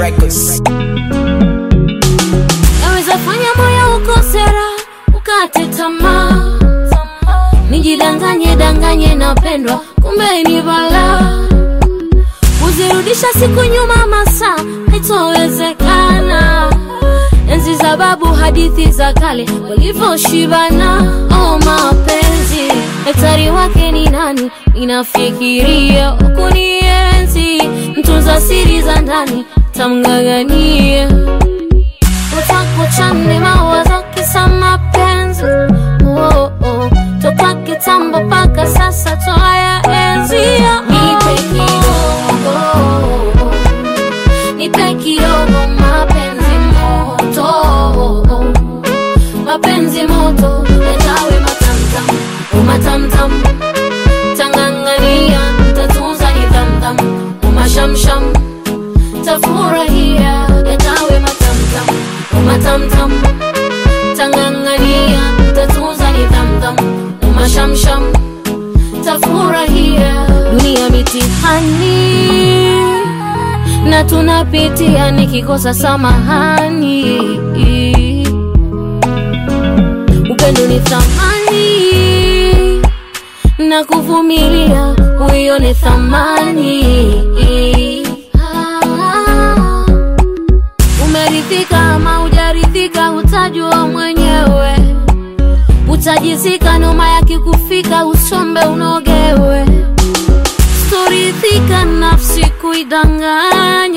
Records. Naweza fanya moyo ukosera ukate tamaa, nijidanganye danganye napendwa, kumbe ni balaa. Kuzirudisha siku nyuma masaa haitowezekana. Enzi za babu, hadithi za kale walivyoshibana. Oh, mapenzi daktari wake ni nani? Inafikiria kunienzi, mtunza siri za ndani tamng'ang'ania utakuchane mawazo kisa mapenzi oh, oh. toka kitambo mpaka sasa twaya enzia nipe kidogo nipe kidogo mapenzi moto mapenzi moto yatawe matamtam umatamtam tangangania tatunza nidhamdham umashamsham tafurahia yatawe matamtam umatamtam tangangania tatunza nidhamdham umashamsham tafurahia dunia mitihani na tunapitia nikikosa samahani upendo ni thamani na kuvumilia huyo ni thamani Ah. umeridhika ama hujaridhika utajua mwenyewe utajizika noma yakikufika usombe unogewe storidhika nafsi kuidanganya